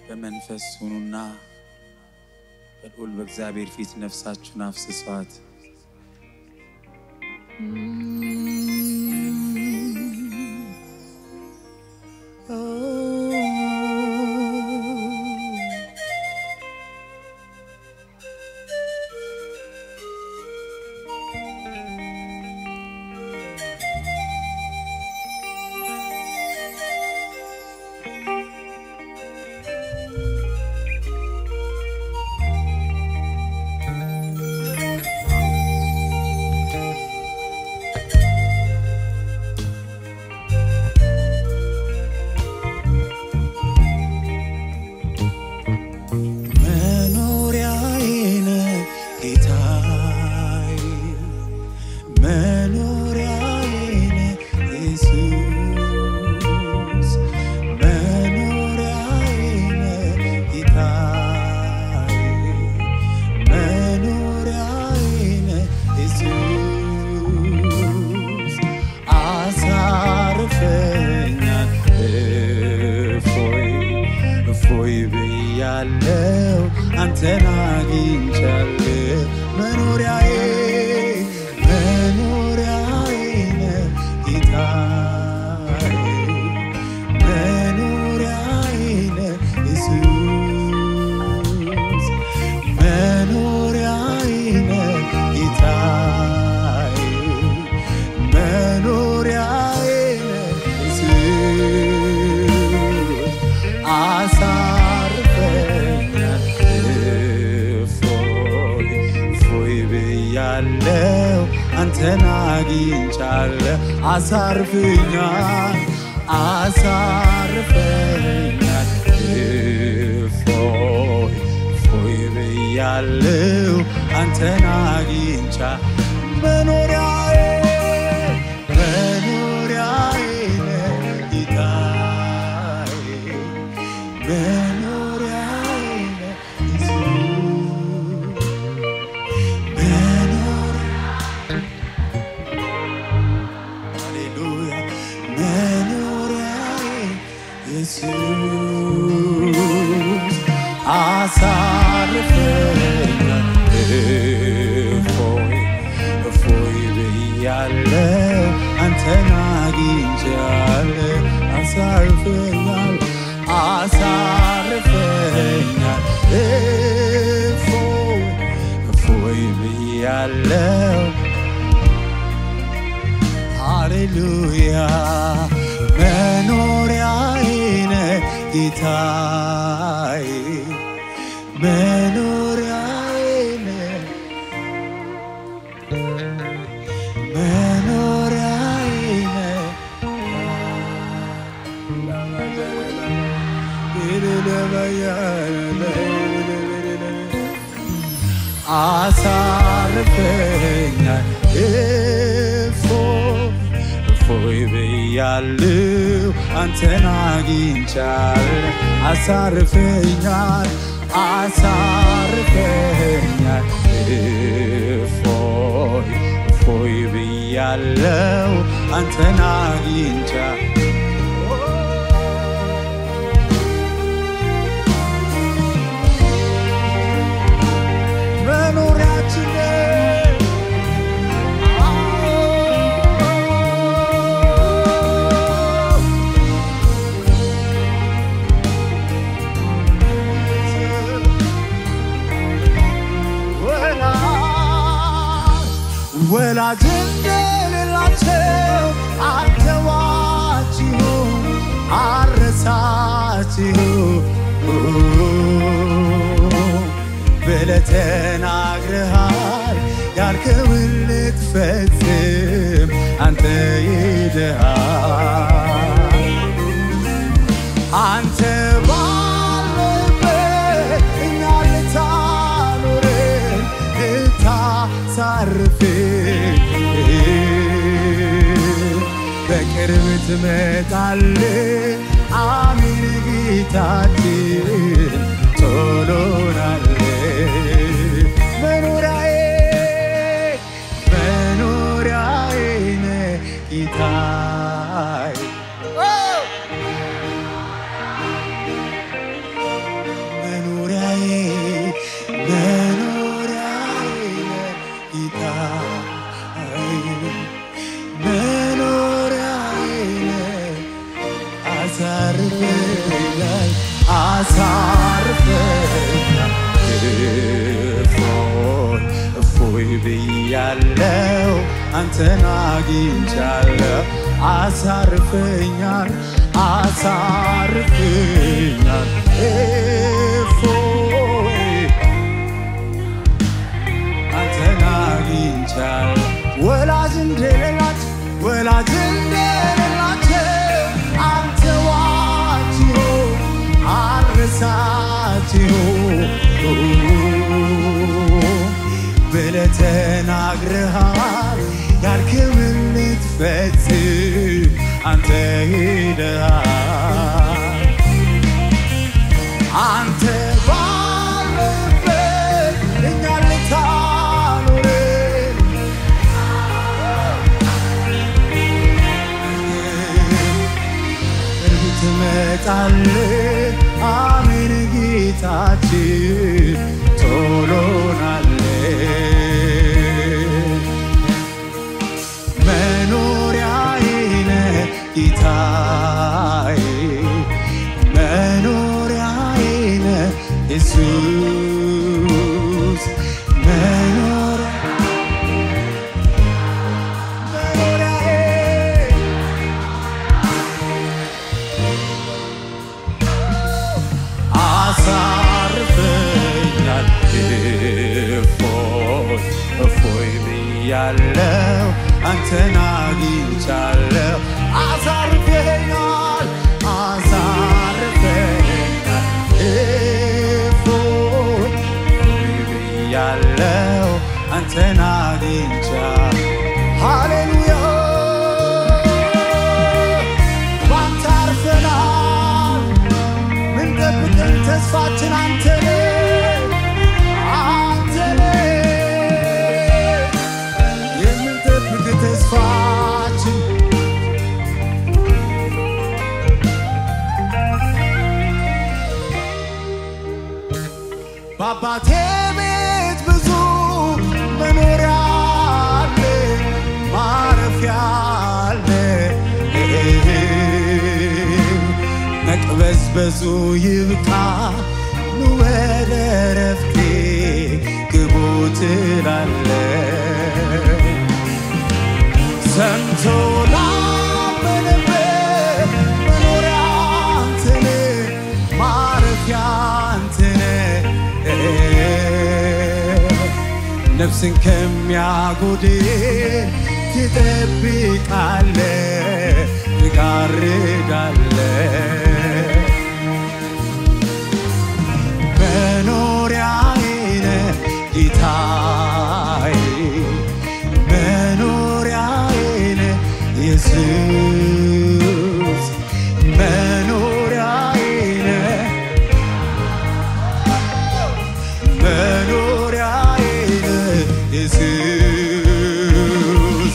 በመንፈስ ሁኑና በልዑል በእግዚአብሔር ፊት ነፍሳችሁን አፍስሷት። መኖሪያዬ ነህ ጌታዬ፣ መኖሪያዬ ነህ ኢየሱስ፣ መኖሪያዬ ነህ ጌታዬ፣ መኖሪያዬ ነህ ኢየሱስ፣ አሳርፈኛል እፎይ እፎይ ብያለው አንተን አግኝቻለሁ መኖሪያዬ መኖሪያዬ ነህ ጌታዬ መኖሪያዬ ነህ ኢየሱስ መኖሪያዬ ነህ ጌታዬ መኖሪያዬ ነህ ኢየሱስ አሳርፈኛል እፎይ እፎይ ብያለው አንተን አግኝቻለሁ አሳርፈኛል አሳርፈኛል እፎይ እፎይ ብያለው አንተን አግኝቻ መኖሪያዬ መኖሪያዬ ነህ ጌታዬ መኖሪያዬ ነህ ኢየሱስ መኖሪያ ሃሌሉያ መኖሪያዬ ኢየሱስ አሳርፈኛል እፎይ እፎይ ብያለው አንተን አግኝቻለሁ አሳርፈኛል አሳርፈኛል እፎይ እፎይ ብያለው ሃሌሉያ መኖሪያዬ ነህ ጌታዬ መኖሪያዬ ነህ መኖሪያዬ ነህ አሳርፈኛል እፎይ እፎይ ብያለሁ አንተን አግኝቻለሁ አሳርፈኛል አሳርፈኛል እፎይ እፎይ ብያለሁ አንተን አግኝቻለሁ መኖሪያችን ወላጅ እንደሌላቸው አተዋችሁ አረሳችሁ ብለህ ተናግረሃል ያልከውን ልትፈጽም አንተ ሄደሃል አንተ ባለበት እኛ ልታኖረን ልታሳርፍን በቅርብ ትመጣለህ አሚን ጌታችን ቶሎናለህ መኖሪያዬ መኖሪያዬ ነህ ጌታዬ አሳርፈኛል እፎይ እፎይ ብያለው አንተን አግኝቻለሁ አሳርፈኛል አሳርፈኛል እፎይ አንተን አግኝቻለሁ ወላጅ እንደሌላት ወላጅ እንደሌላቸው አንተ ዋጅዮ አረሳችዮ ብለህ ተናግረሃል ያልክውን ልትፈጽም አንተ ሄደሃል አንተ ባለበት እኛን ልታኖረን ቅርብ ትመጣለህ አሜን ጌታችን ቶሎናለህ መኖሪያዬ ነህ ጌታዬ መኖሪያዬ ነህ ኢየሱስ መኖሪያ መኖሪያዬ አሳርፈኛል እፎይ እፎይ ብያለው አንተን አግኝቻለሁ አሳርፈኛል አሳርፈኛል እፎይ እፎይ ብያለው አንተን አግኝቻለሁ ሃሌሉያ ባንተ አርፈናል ምን ጠብቀን ተስፋችን አንተ ነህ፣ አንተ ነህ። የምንጠብቅ ተስፋችን በአባቴ ቤት ብዙ መኖሪያ አለ፣ ማረፊያ አለ። መቅበዝበዙ ይብቃ ኑ ወደ ረፍቴ ግቡ ትላለህ ሰምቶ ላመነበት መኖሪያ አንተ ነህ፣ ማረፊያ አንተ ነህ። ነፍስን ከሚያጎድል ትጠብቃለህ፣ ትጋርዳለህ። መኖሪያዬ ነህ ጌታዬ መኖሪያዬ ነህ ኢየሱስ መኖሪያዬ ነህ መኖሪያዬ ነህ ኢየሱስ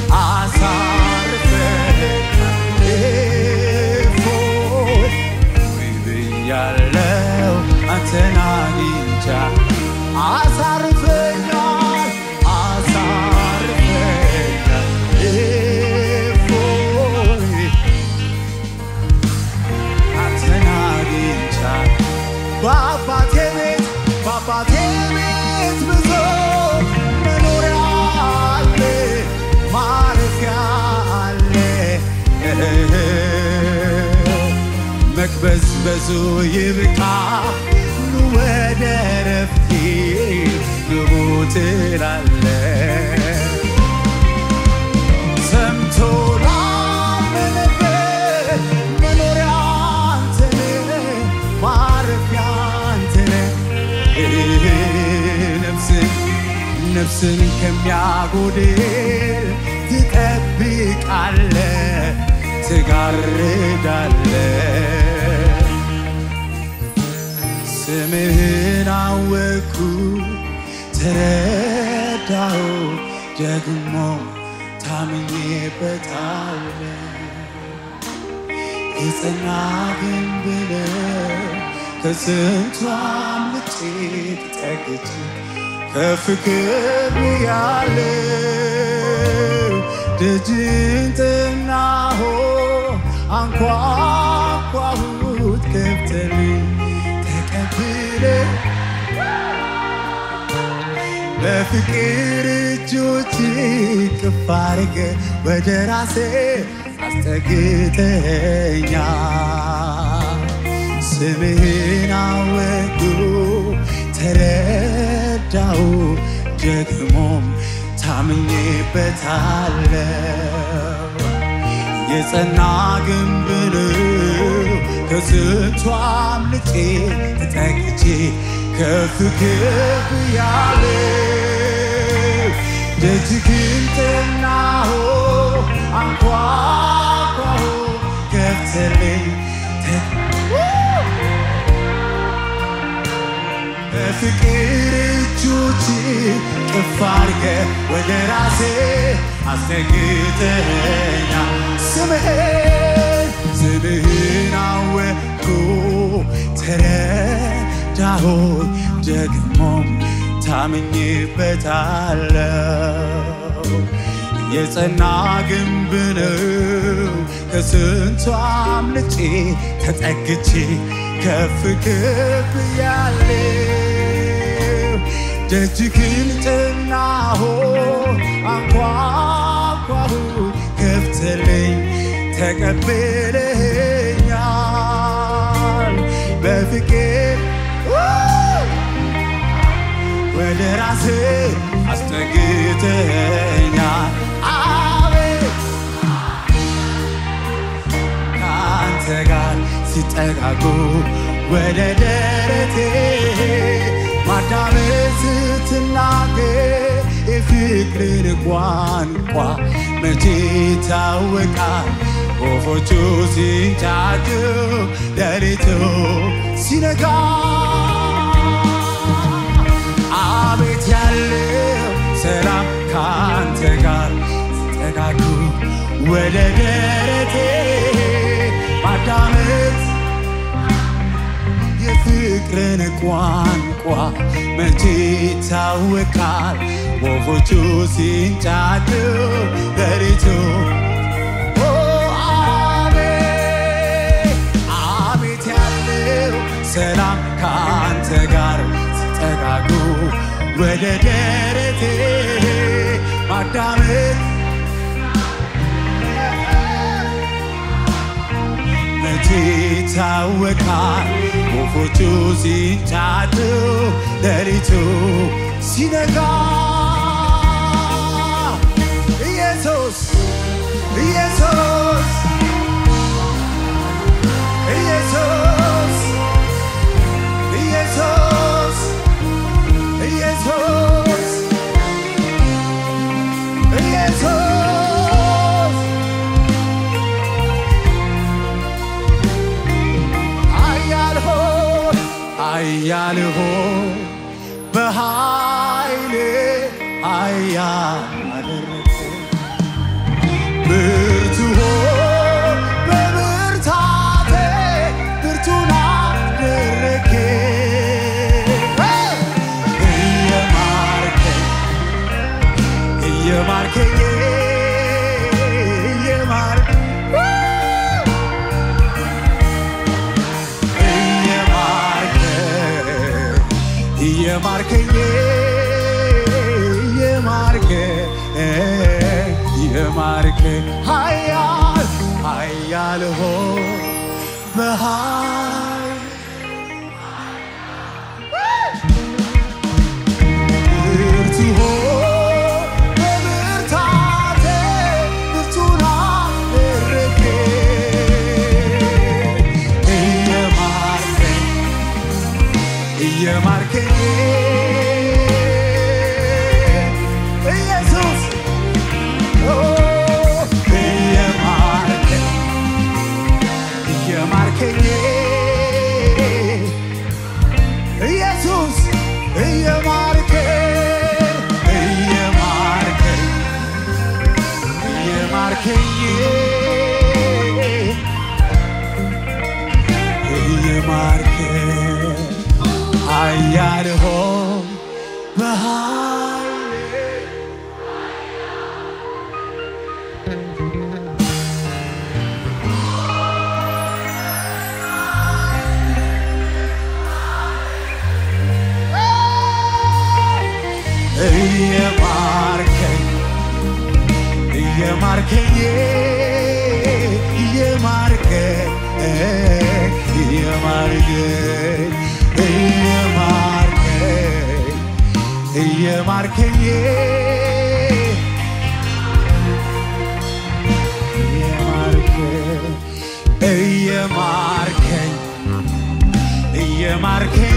አሳርፈኛል እፎይ ብያለው አንተን አግኝቻ አሳርፈኛል አሳርፈኛል እፎይ አንተን አግኝቻ በአባቴ ቤት በአባቴ ቤት ብዙ መኖሪያ አለ ማረፊያ አለ መቅበዝበዙ ይብቃ ኑ ወደ ረፍቴ ግቡ ትላለህ ሰምቶ ላመነበት መኖሪያ አንተ ነህ፣ ማረፊያ አንተ ነህ። ነፍስን ነፍስን ከሚያጎድል ትጠብቃለህ፣ ትጋርዳለህ። ስምህን አወኩ ተረዳሁ ደግሞ ታምኜበታለሁ የጸና ግንብ ነው ከስንቱ አምልጬ ተጠግቼ ከፍ ከፍ ያለው ደጅን ጥናሆ አንኳኳሁት ከፍተልኝ ተቀብለ በፍቅር እጆች ቅፍ አድርገ ወደ ራሴ አስጠግተኛ ስምህን አወቁ ተረዳው ደግሞም ታምኜበታለው የጸና ግንብ ነው ከስንቱ አምልጬ ተጠግቼ ከፍ ከፍ ያለ ደጅግን ጠናሁ አንኳኳሁ ከፍተልኝ በፍቅር እጆች ቅፍ አድርገ ወደ ራሴ አስጠግተኛ ስምህን ስምህን አወቅኩ ተረዳሁ ደግሞም ታምኜበታለው የጸና ግንብ ነው ከስንቱ አምልጬ ተጠግቼ ከፍ ከፍ ያለው ደጅግን ጠናሁ አንኳኳሁ ከፍተልኝ ተቀብለኛል በፍቅር ወደ ራሴ አስጠግተኛል አቤት ከአንተ ጋር ሲጠጋጉ ወደ ደረቴ ማዳመጥ ስትናገር የፍቅርን ቋንቋ መቼ ይታወቃል ወፎቹ ሲንጫጩ ሌሊቱ ሲነጋ አቤት ያለው ሰላም ከአንተ ጋር ሲጠጋጉ ወደ ደረቴ ማዳመጥ የፍቅርን ቋንቋ መቼ ይታወቃል ወፎቹ ሲንጫጩ ሌሊቱ ኦ አቤት አቤት ያለው ሰላም ከአንተ ጋር ሲጠጋጉ ወደ ደረቴ ማዳመጥ መቼ ይታወቃል ወፎቹ ሲንጫጩ ሌሊቱ ሲነጋ ኢየሱስ ኢየሱስ ኢየሱስ ኢየሱስ ኢየሱስ ኢየሱስ ኃያል ሆይ ኃያል ሆይ በኃይል ኃያል አደረግህ ብርቱ ሆይ በብርታቴ ብርቱን አደረግህ እየማርከኝ እየማርከኝ እየማርከኝ እየማርከኝ እየማርከኝ እየማርከኝ ኃያል ኃያል ሆይ በኃይል ብርቱ ሆይ በብርታቴ ብርቱን አደረግህ እየማርከኝ እየማርከኝ ኢየሱስ ኦ እየማርከኝ እየማርከኝ ኢየሱስ እየማርከኝ እየማርከኝ እየማርከኝ እየማርከኝ ኃያል ሆይ በኃይል እየማርከኝ እየማርከኝ እየማርከኝ እየማርከኝ እየማርከኝ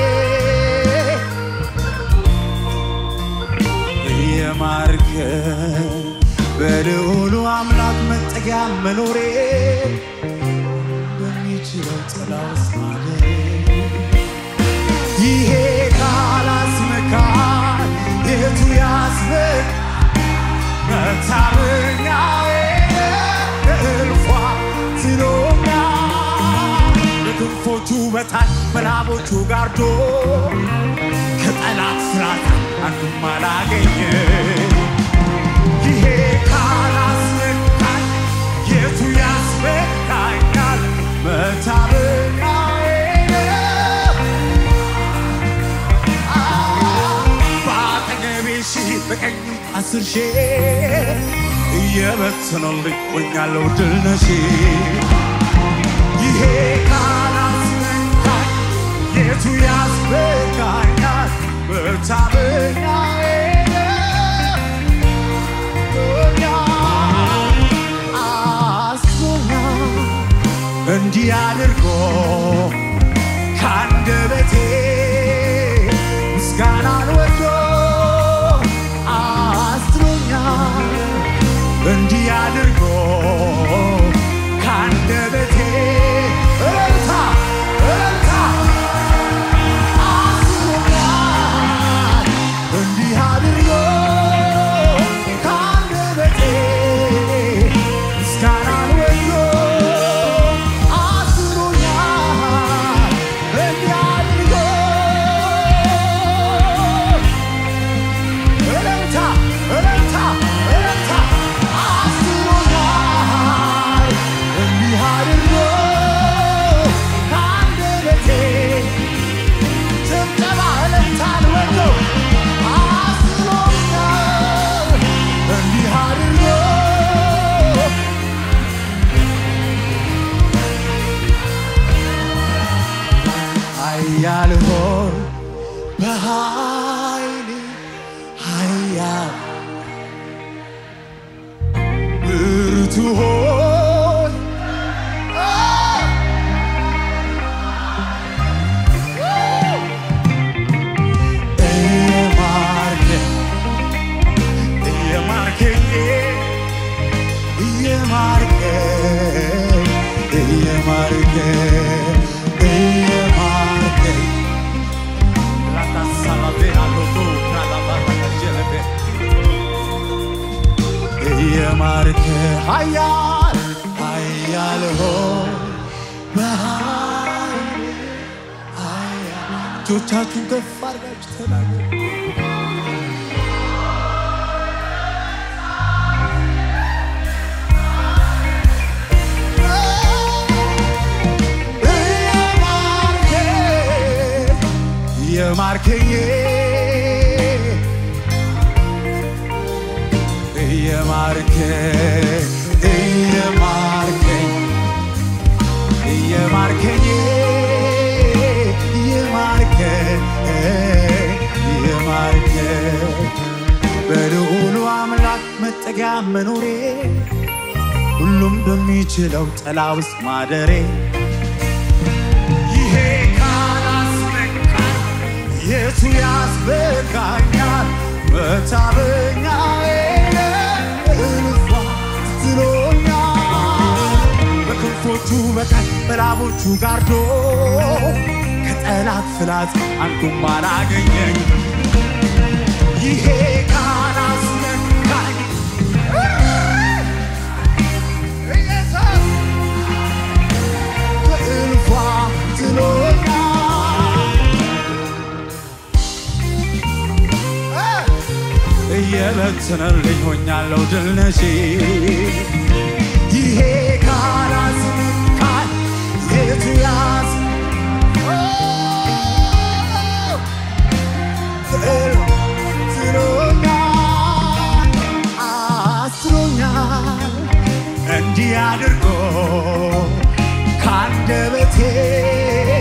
እየማርከኝ በልዑሉ አምላክ መጠጊያ መኖሬ በሚችለው ጥላ ውስጥ ማደሬ ይሄ ካላስመካል የቱ ያስመክ መታመኛዬ እልፏ ትሎኛ በክንፎቹ በታች በላቦቹ ጋርዶ ከጠላት ፍራት አንዱም አላገኘ ይሄ ካላስመካኝ የቱ ያስመካኛል መታመኛዬ በአጠገቤ ሺህ በቀኝ አስር ሺህ እየበተነልኝ ሆኛለሁ ድል ነሺ ይሄ ካላስመካኝ የቱ ያስመካኛል መታመኛዬ አስቶኛል እንዲህ አድርጎ ከአንደበቴ ምስጋናን ወዶ አስጥሎኛል እንዲህ አድርጎ ከአንደበቴ እልልታ እልልታ አስጥሎኛል እንዲህ አድርጎ ከአንደበቴ ምስጋናን ወዶ አስጥሎኛል እንዲህ አድርጎ እልልታ እልልታ እልልታ አስጥሎኛል እንዲህ አድርጎ ከአንደበቴ ጭብጨባ እልልታን ወዶ አስጥሎኛል እንዲህ አድርጎ ኃያል ሆይ በኃይል ኃያል ብርቱ ሆይ እየማርከኝ እየማርከኝ እየማርከኝ እየማርከኝ እየማርከ ኃያል ኃያል ሆይ በኃይል ኃያል እጆቻችሁን ከፍ አድርጋችሁ ተናገሩ። እየማርከኝ እየማርከኝ እየማርከኝ እየማርከኝ እየማርከኝ እየማርከኝ በልዑሉ አምላክ መጠጊያ መኖሬ ሁሉም በሚችለው ጥላ ውስጥ ማደሬ ይሄ ካላስመካኝ የቱ ያስበቃኛል? መታመኛዬ እልፏ ትሎኛል በክንፎቹ በታች በላቦቹ ጋርዶ ከጠላት ፍላት አንዱም አላገኘኝ ይሄ ካላስመካኝ ኢየሱስ በእልፏ ትሎኛል እየበተነልኝ ሆኛለሁ ድል ነሺ ይሄ ካላስመካኝ የቱ ያስ ትሎኛል አስሮኛል እንዲህ አድርጎ ከአንደበቴ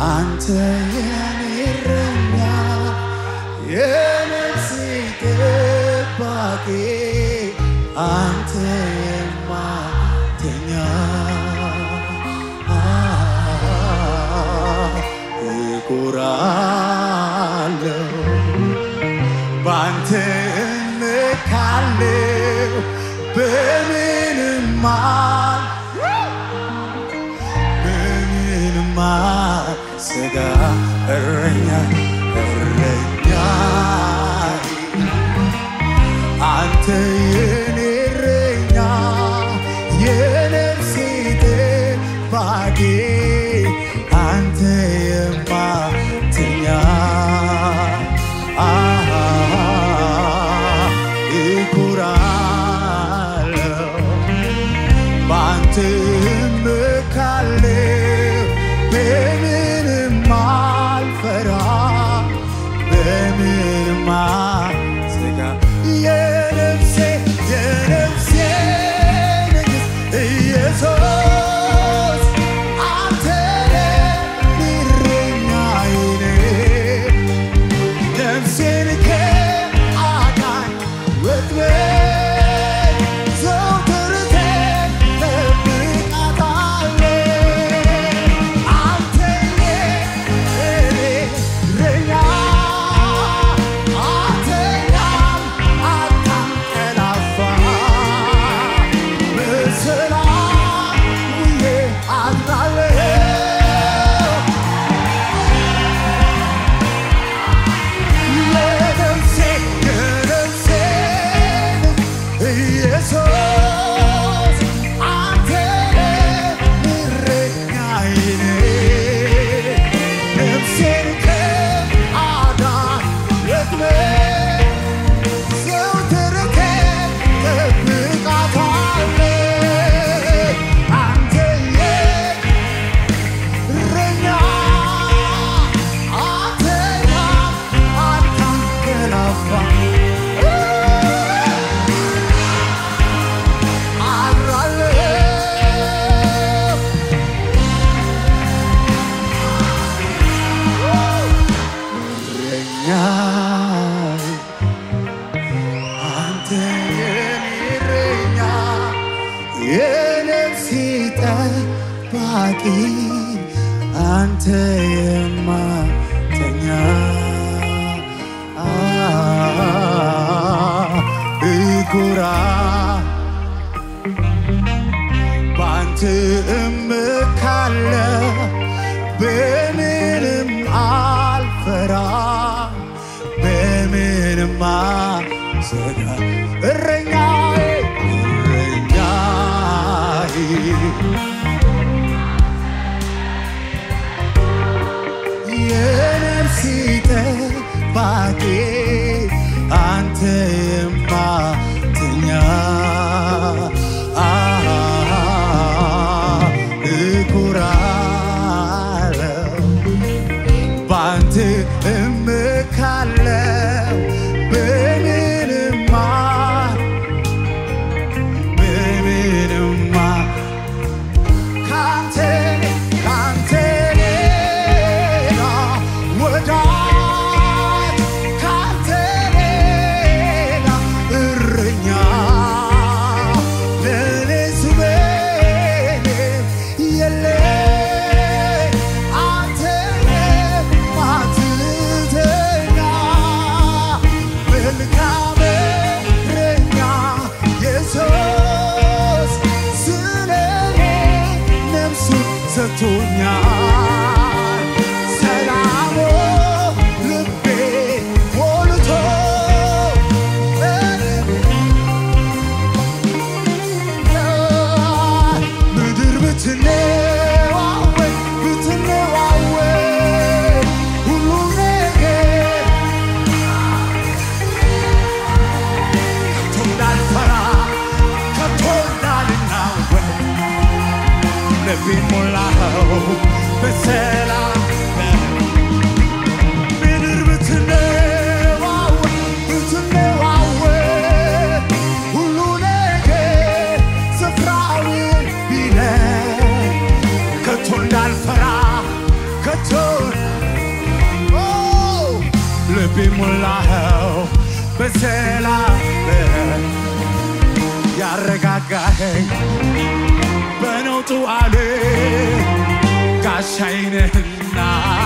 አንተ የኔ እረኛ የነፍሴ ጠባቂ አንተ የማተኛ እኮራለሁ ባንተ እመካለሁ በምንም አል በምንም አልሰጋ እረኛ እረኛ አንተ የኔ እረኛ የነፍሴ ጠባቂ አንተ የማተኛ እኮራለሁ በአንተ እመካለሁ በምንም አልፈራ በምንም አልሰጋ የነፍሴ የነፍሴ ንግሥት ኢየሱስ አንተ እረኛዬ ነህ። ነፍሴን ከአዳኝ ወጥመድ ዘወትር ትጠብቃታለህ። አንተ የእኔ እረኛ፣ አትተኛም፣ አታንቀላፋም። በሰላም ውዬ አድራለሁ። የነፍሴ የነፍሴ ኢየሱስ አንተ እረኛዬ ነህ። ነፍሴን ከአዳኝ ወጥመድ ዘወትር ትጠብቃታለህ። አንተ እረኛ አትተኛም፣ አታንቀላፋም። አድራለሁ እረኛዬ አንተ የኔ እረኛ የነፍሴ ጠባቂ አንተ የማተኛ እኩራ በአንተ እመካለሁ በምንም አልፈራ በምንም አልሰጋ እረኛዬ እረኛዬ የነፍሴ ጠባቂ አንተ የማተኛ እኮራለሁ በአንተ እመካለሁ በምንም አ- በምንም አ- ካንተ ካንተ ሌላ ወዳጅ ካንተ ሌላ ልቤ ሞላኸው በሰላም ያረጋጋኸኝ በነውጡ አለ ጋሻዬ ነህና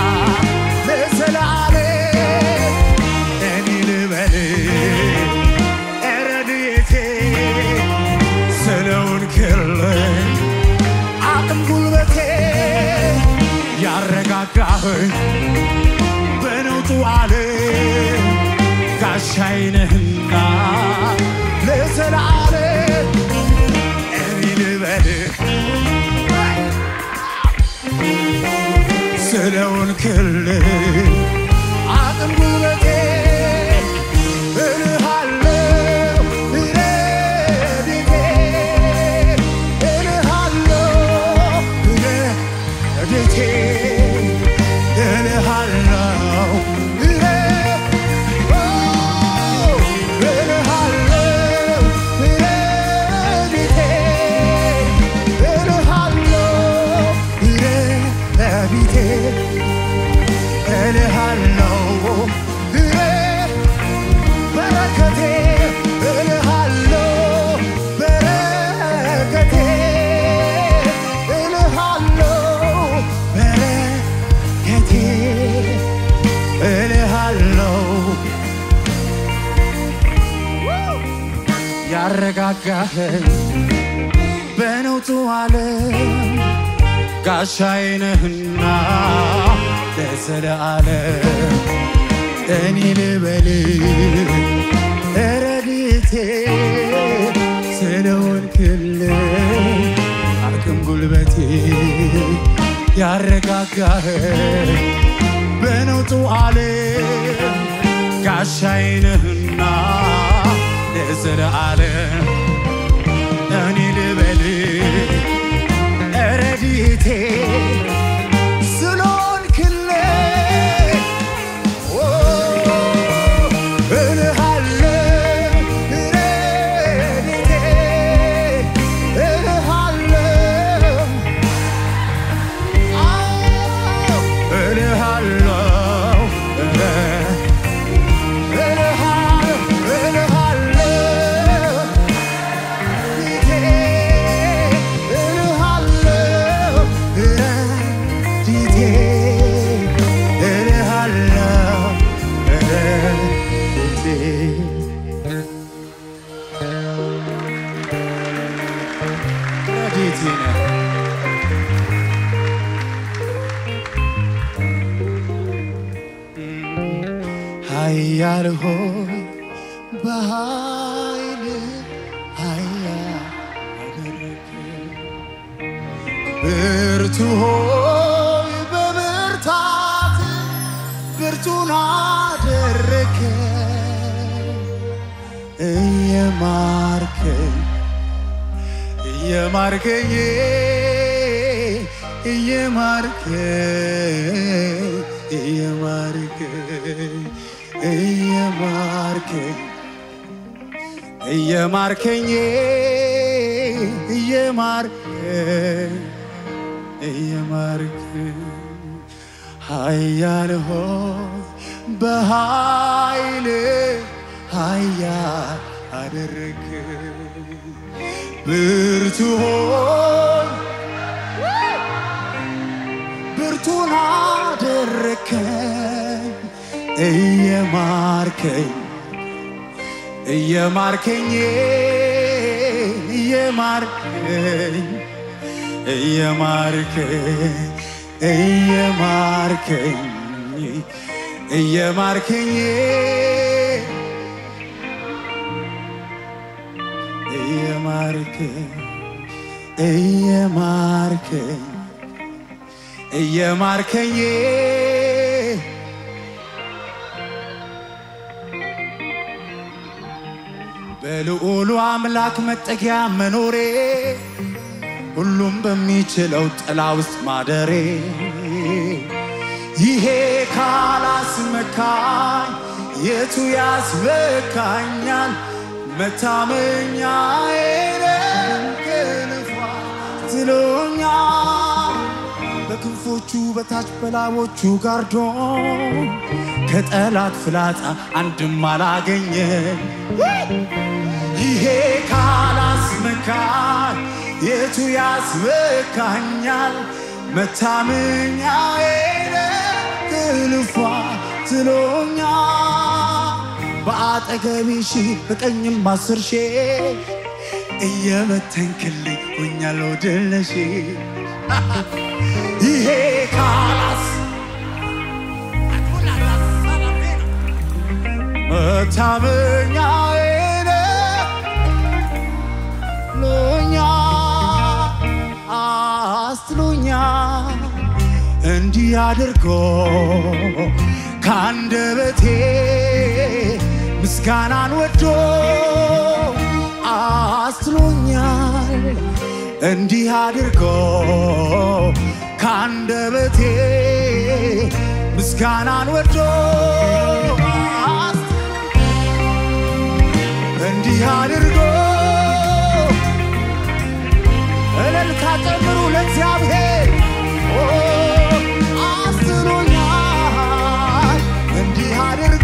ለዘላለም እኔ ልበል ረድኤቴ ስለውን ክልል አቅም ጉልበቴ ያረጋጋኸኝ በነውጡ አለ ጋሻዬ ነህና ለዘላለም እኔ ልበል ስለውን ክልል አቅም ጉልበቴ እልሃለሁ ረድኤቴ እልሃለሁ ረድኤቴ እልሃለሁ ረ- ኦ፣ እልሃለሁ ረድኤቴ እልሃለሁ ረድኤቴ እልሃለሁ ረ- በረከቴ እልሃለሁ በረከቴ እልሃለሁ በረከቴ እልሃለሁ ያረጋጋኸኝ በነውጡ ዓለም ጋሻዬ ነህና ለዘለዓለም እኔ ልበል ረድኤቴ ስለሆንክልኝ አቅም ጉልበቴ ያረጋጋኸኝ በነውጡ ዓለም ጋሻዬ ነህና ለዘለዓለም እኔ ልበል ረድኤቴ ስለሆንክልኝ ኦ፣ እልሃለሁ ረድኤቴ እልሃለሁ አዎ፣ እልሃለሁ ረ- እልሃለሁ እልሃለሁ ኃያል ሆይ በኃይል ኃያል አደረግከኝ። ብርቱ ሆይ በብርታት ብርቱን አደረግከኝ። እየማርከኝ እየማርከኝ እየማርከኝ እየማርከኝ እየማርከኝ እየማርከኝ እየማርከኝ እየማርከኝ ኃያል ሆይ በኃይል ኃያል አደረግከኝ ብርቱ ሆይ ብርቱን አደረከኝ እየማርከኝ እየማርከኝ እየማርከኝ እየማርከኝ እየማርከኝ እየማርከኝ እየማርከኝ እየማርከኝ እየማርከኝ በልዑሉ አምላክ መጠጊያ መኖሬ ሁሉም በሚችለው ጥላ ውስጥ ማደሬ ይሄ ካላስመካኝ የቱ ያስበካኛል? መታመኛዬ ነህ ክንፏ ትሎኛል ከክንፎቹ በታች በላቦቹ ጋርዶ ከጠላት ፍላጻ አንድም አላገኘ ይሄ ካላስመካኝ የቱ ያስመካኛል? መታመኛዬ ትልፏ ትሎኛል በአጠገቤ ሺህ በቀኝም አስር ሺህ እየበተንክልኝ ሆኛለሁ ድል ነሽ ይሄ ካላስ መታመኛዬ ሎኛ አስትሎኛ እንዲህ አድርጎ ከአንደበቴ ምስጋናን ወዶ አስትሎኛል እንዲህ አድርጎ ከአንደበቴ ምስጋናን ወዶ አስ- እንዲህ አድርጎ እልልታ ጨምሩ ለእግዚአብሔር ኦ፣ አስጥሎኛል እንዲህ አድርጎ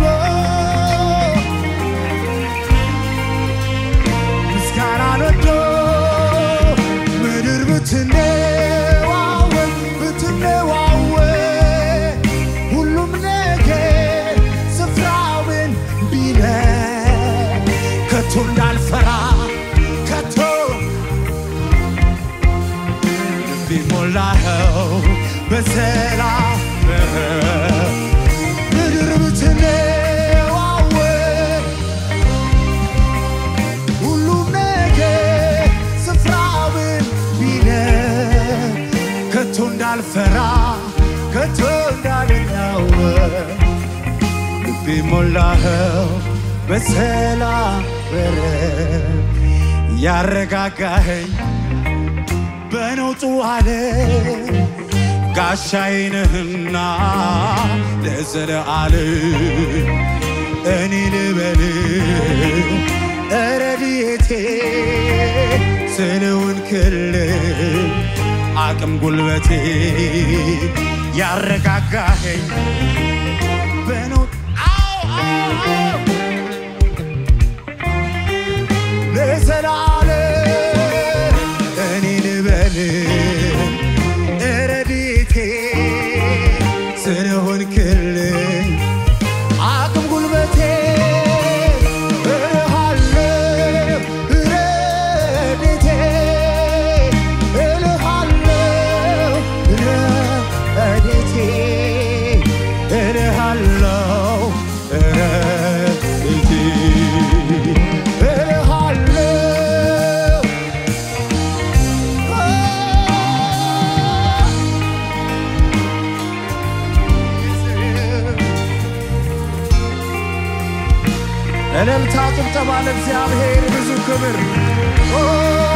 ምስጋናን ወዶ ምድር ብትነዋወጥ ብትነዋወጥ ሁሉም ነገር ስፍራውን ቢለቅ ከቶ እንዳልፈራ ከቶ ልቤ ሞላኸው በሰላም ምድር ብትነዋወጥ ሁሉም ነገር ስፍራውን ቢለቅ ከቶ እንዳልፈራ ከቶ እንዳልናወጥ ልቤ ሞላኸው በሰላም በረድ ያረጋጋኸኝ በነውጡ አለ ጋሻዬ ነህና ለዘለዓለም እኔ ልበል ረድኤቴ ስለውን ክልል አቅም ጉልበቴ ያረጋጋኸኝ በነውጥ አዎ አዎ ለዘላለም እኔ ልበል ረድኤቴ ስለሆንክልኝ አቅም ጉልበቴ እልሃለሁ ረድኤቴ እልሃለሁ ረድኤቴ እልሃለሁ ረድኤቴ እልሃለሁ እልልታ ጭብጨባ ለእግዚአብሔር ብዙ ክብር ኦ